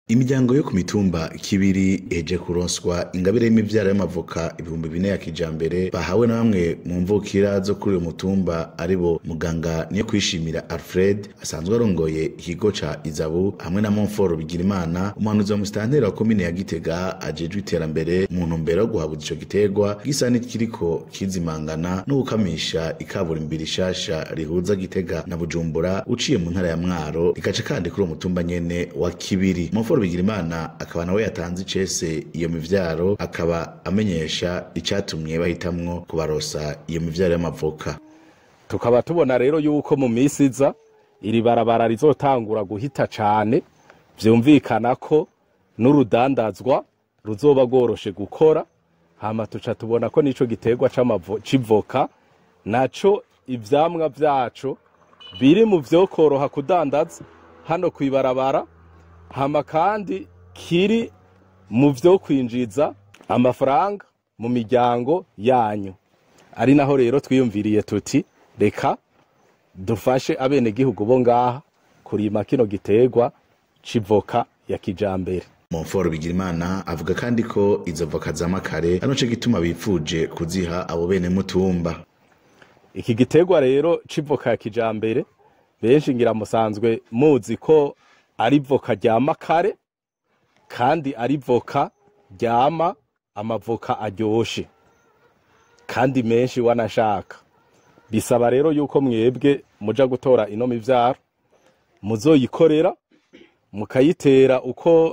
imiryango yo ku mitumba kibiri eje kuronswa ingabire y'imivyaro y'amavoka ibihumbi bine ya kijambere bahawe na bamwe mu mvukira zo kuri uyu mutumba aribo muganga niyo kwishimira alfred asanzwe arongoye ikigo ca izabu hamwe na monforo bigirimana umuhanuzi wa musitanteri wa komine ya gitega ajejwe iterambere mu ntumbero yo guhabuza ico giterwa gisa n'ikiriko kizimangana no gukamisha ikaburimbi rishasha rihuza gitega na bujumbura uciye mu ntara ya mwaro rikaca kandi kuri uwo mutumba nyene wa kibiri monforo bigirimana akaba nawe yatanze icese iyo mivyaro akaba amenyesha icatumye bahitamwo kubarosa iyo mivyaro y'amavoka tukaba tubona rero yuko mu minsi iza iri barabara rizotangura guhita cane vyumvikana ko n'urudandazwa ruzoba rworoshe gukora hama tuca tubona ko nico giterwa c'amavo- c'ivoka naco ivyamwa vyaco biri mu vyokoroha kudandaza hano kwibarabara hama kandi kiri mu vyo kwinjiza amafaranga mu miryango yanyu ari naho rero twiyumviriye tuti reka dufashe abenegihugu bo ngaha kurima kino giterwa c'ivoka ya kijambere Monfort Bigirimana avuga kandi ko izo voka z'amakare ari naco gituma bipfuje kuziha abo bene mutumba iki giterwa rero c'ivoka ya kijambere benshi ngira musanzwe muzi ko ari voka ryama kare kandi ari voka ryama amavoka aryoshe kandi menshi wanashaka bisaba rero yuko mwebwe muja gutora ino mivyaro muzoyikorera mukayitera uko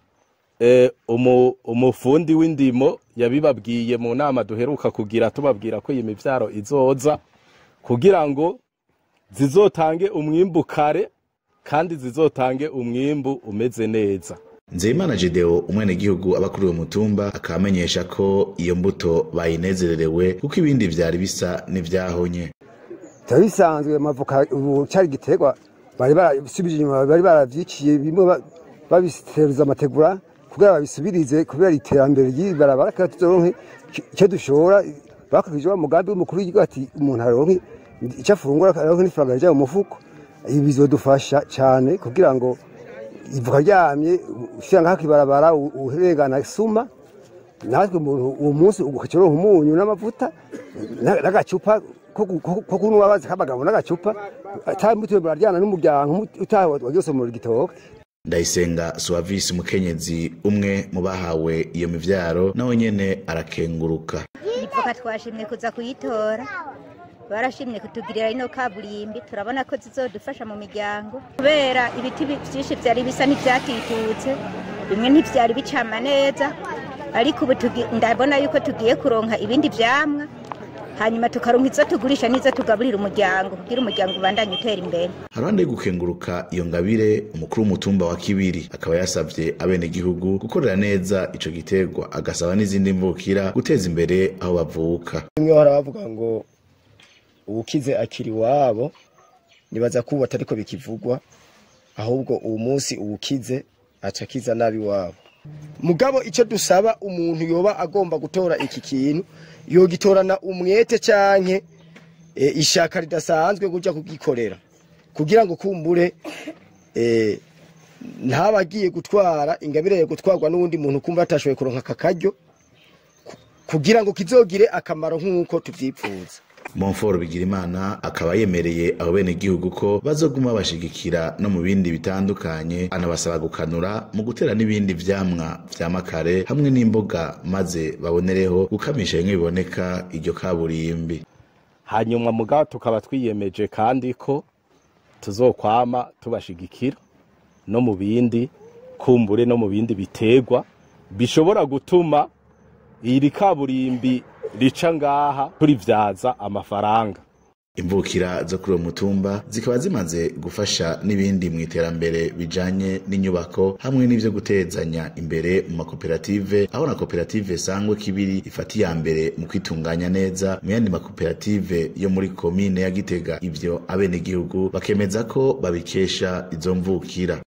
eh, umu, umufundi w'indimo yabibabwiye mu nama duheruka kugira tubabwira ko iyi mivyaro izoza kugira ngo zizotange umwimbu kare kandi zizotange umwimbu umeze neza Nzeyimana Gedeo umwenegihugu aba kuri uwo mutumba akaba amenyesha ko iyo mbuto bayinezererewe kuko ibindi vyari bisa n'ivyahonye byari bisanzwe amavoka ubu cyari igiterwa bari barasubije inyuma bari baravyiciye bimwe ba- babitereza amategura kugira babisubirize kubera iterambere ry'ibarabara kandi tuzoronke icyo dushora bakurikije wa mugambi w'umukuru w'igihugu ati umuntu aronke icyo afungura aronke n'ifaranga rija mu mufuko ibi bizodufasha cyane kugira ngo ivuka ryamye ushyira ngaho ibarabara uherengana suma natwe umuntu uwo munsi ugacironka umunyu n'amavuta na- n'agacupa ko gu- ko- ko kunywa bazi k'abagabo n'agacupa atambutuye muraryana n'umuryango utaha wagiye mu gitoke Ndayisenga Suavisi umukenyezi umwe mu bahawe iyo mivyaro nawe nyene arakenguruka ivoka twashimye kuza kuyitora barashimye kutugirira ino kaburimbi turabona ko zizodufasha mu miryango kubera ibiti bi- vyinshi vyari bisa n'ivyatitutse bimwe ntivyari bicama neza ariko ubu tugi- ndabona yuko tugiye kuronka ibindi vyamwa hanyuma tukaronka izo tugurisha n'izo tugaburira umuryango kugira umuryango ubandanye utera imbere haruhande yo gukenguruka iyo ngabire umukuru w'umutumba wa kibiri akaba yasavye abenegihugu gukorera neza ico giterwa agasaba n'izindi mvukira guteza imbere aho bavuka bimwe bahora bavuga ngo uwukize akiri iwabo nibaza ko ubu atariko bikivugwa ahubwo uwo munsi uwukize aca akiza nabi iwabo mugabo icyo dusaba umuntu yoba agomba gutora iki kintu yogitorana umwete canke e, ishaka ridasanzwe kuja kugikorera kugira ngo kumbure e, ntaba agiye gutwara ingabire yo gutwarwa n'uwundi muntu kumva atashoboye kuronka aka karyo ku- kugira ngo kizogire akamaro nk'uko tuvyipfuza Monfort Bigirimana akaba yemereye abo benegihugu ko bazoguma bashigikira no mu bindi bitandukanye anabasaba gukanura mu gutera n'ibindi vyamwa vyamakare hamwe n'imboga maze babonereho gukamisha bimwe biboneka iryo kaburimbi hanyuma mugabo tukaba twiyemeje kandi ko tuzokwama tubashigikira no mu bindi kumbure no mu bindi biterwa bishobora gutuma iri kaburimbi rica ngaha turivyaza amafaranga imvukira zo kuri uwo mutumba zikaba zimaze gufasha n'ibindi mu iterambere bijanye n'inyubako hamwe n'ivyo gutezanya imbere mu makoperative aho na koperative sangwe kibiri ifata iya mbere mu kwitunganya neza mu yandi makoperative yo muri komine ya gitega ivyo abenegihugu bakemeza ko babikesha izo mvukira